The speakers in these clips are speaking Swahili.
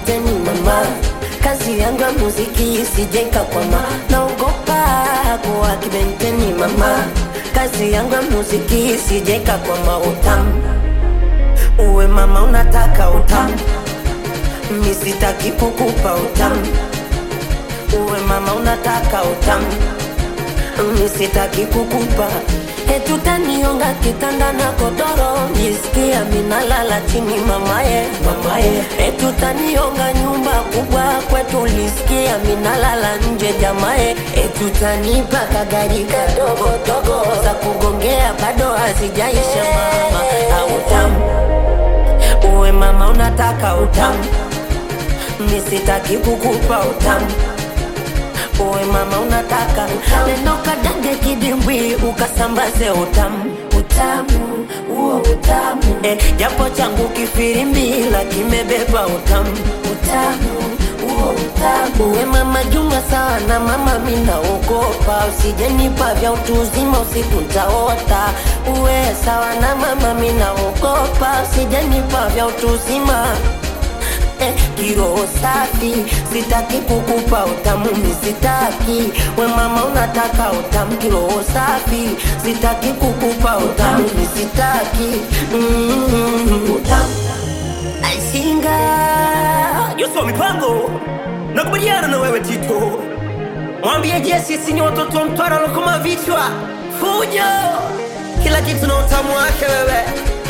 kibenteni mama kazi yangu ya muziki isijenga kwama naogopa kuwa kibenteni mama kazi yangu ya muziki isijenga kwama utamu uwe mama unataka utamu mi sitaki kukupa utamu uwe mama unataka utamu mi sitaki kukupa etutaniunga kitanda na kodoro jisikia minalala chini mamaye mamaye etutaniunga nyumba kubwa kwetu lisikia minalala nje jamaye etutanipa kagari kadogo dogo za kugongea bado hazijaisha mama autamu uwe mama unataka utamu mi sitaki kukupa utamu uwe mama unataka neno kadange kidimbwi ukasambaze utamu utamu huo utamu eh, japo changu kifirimbila kimebeba utamu utamu huo utamu uwe mama juma sawa na mama minaogopa usijenipa vya utu uzima usiku ntaota uwe sawa na mama minaogopa usijenipa vya utu uzima eh, kiroho safi sitaki kukupa utamu misitaki we mama unataka utamu kiroho safi sitaki kukupa utamu misitaki mm, utamu aisinga Yusufu mipango nakubaliana na wewe Tito, mwambie Jesse sisi ni watoto wa Mtwara lokoma vichwa fujo, kila kitu na utamu wake wewe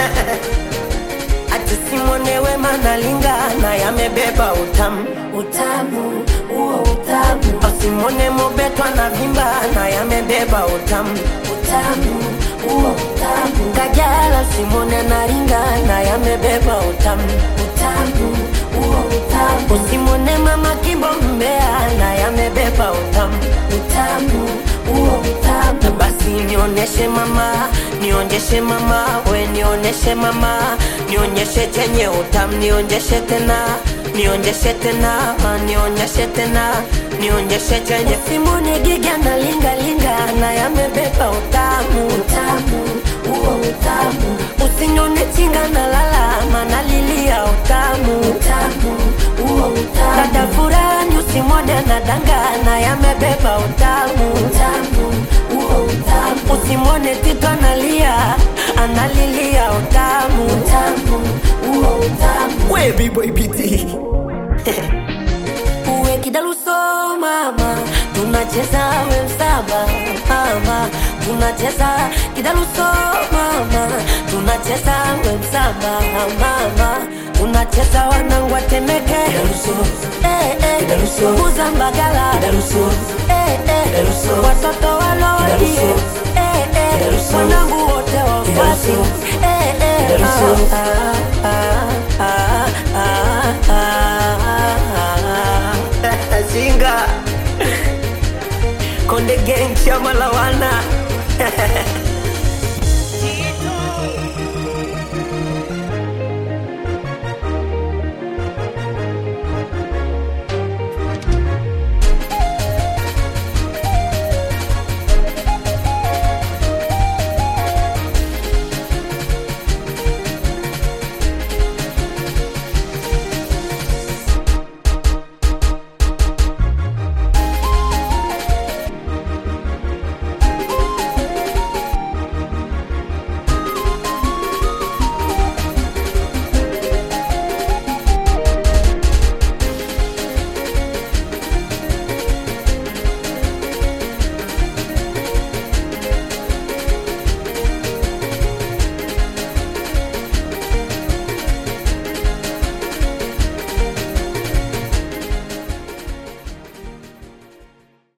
atusimwonewe manalingana yamebeba utamu utamu huo utamu asimwone mobetwa na vimba na yamebeba utamu utamu huo utamu kajala simwone naringana yamebeba utamu utamu huo utamu usimwone mama kimbo mbea na yamebeba utamu utamu huo utamu basi nionyeshe mama nionyeshe mama we nionyeshe mama nionyeshe chenye utamu nionyeshe tena nionyeshe tena nionyeshe tena nionyeshe chenye simone giga na linga linga na yamebeba utamu utamu huo utamu usinyone chinga na lalama na lilia utamu utamu huo utamu dada furani usimwone na dangana yamebeba utamu utamu huo utamu usimwone tito analia analilia utamu utamu huo utamu we B-boy BT uwe kidaluso mama tunacheza we msaba mama tunacheza kidaluso mama tunacheza we msaba mama tunacheza wanangu watemeke Eh, eh, kuza mbagala Eh, eh, watoto walodie Eh, eh, wanangu wote wafuasi Eh, eh, ah, ah, ah, ah, ah, ah, ah. Singa Konde Gang chama la wana